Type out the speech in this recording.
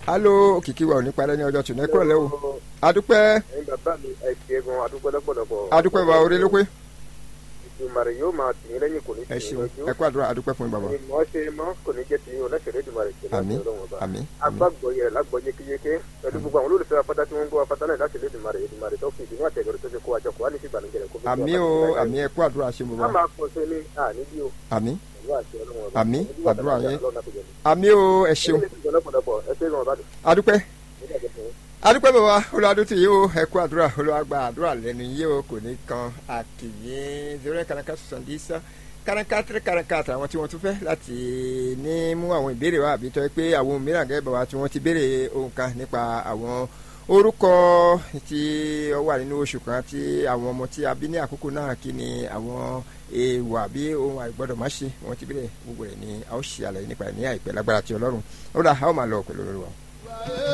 alo òkìkí wa ò ní parẹ́ ní ọjọ́ tòun ẹ kúrò lẹ́wọ̀ adúpẹ́ ẹ̀yin bàbá mi ẹ ṣe gan adúpẹ́ lọ́pọ̀lọpọ̀. adúpẹ́ wa orí ló pé ìdùmarè yóò máa tì yín lẹ́yìn kò ní tì ẹ yín ṣeun lójú. ẹ kú àdúrà adúpẹ́ fún yín bàbá ìmọ̀ ṣe mọ́ kò ní jẹ́ ti yín ọlẹ́sẹ̀rẹ́ ìdùmarè ṣe láti àmín ọlọ́run ọba. àmín àmín agbágbọ́ yẹ lágbọ́ yékéyéké pẹ̀lú gbogbo àwọn olólùfẹ́ afátá tí wọ́n ń gbọ́ afátá náà láti lé ìdùmarè ìdùmarè tó fi ìdùnnú àtẹ̀gẹ̀rẹ̀ tó ṣe kó àjọkọ̀ wá ní sí ìbànújẹ́ rẹ̀ kó fi àmín o àmín ẹ kú àdúrà ṣe a bàbá máa pọ̀ sí ní àníbí o àmín pẹ̀lú àṣẹ ọlọ́run ọba. Àmín. Onídìí Àdúrà àtàlà yín. ọlọ́run àpèjẹ ni. àmín o ẹ ṣeun Ẹ ṣe lọ́pọ̀lọpọ̀ ẹ ṣe gan ọba dùn. adúpẹ́ Nígbà tó fún yín. adúpẹ́ bàbá olùwàdútì yìí o ẹ kú àdúrà olùwàgbà àdúrà lẹ́nu yìí o kò ní kan àkìyé zero eight kanaka sọ̀sọ̀ndì sá kanaka tẹ́rẹ́ kanaka àtàwọn tí wọ́n tún fẹ́ láti ní mú àwọn ìbéèrè wa àbí tọ́ ẹ pé àwọn mìíràn gẹ́gẹ́ bàbá tí wọ́n ti béèrè ohun kan nípa àwọn orúkọ tí ó wà nínú oṣù kan tí àwọn ọmọ tí a bí ní àkókò náà kí ni àwọn èèwọ̀ àbí ohun àìgbọ́dọ̀ má ṣe wọ́n ti béèrè gbogbo rẹ̀ ni a ó ṣe àlàyé nípa ẹ̀ ní àìpẹ́ lágbára ti ọlọ́run ó dà a ó máa lọ pẹ̀lú olórí wa.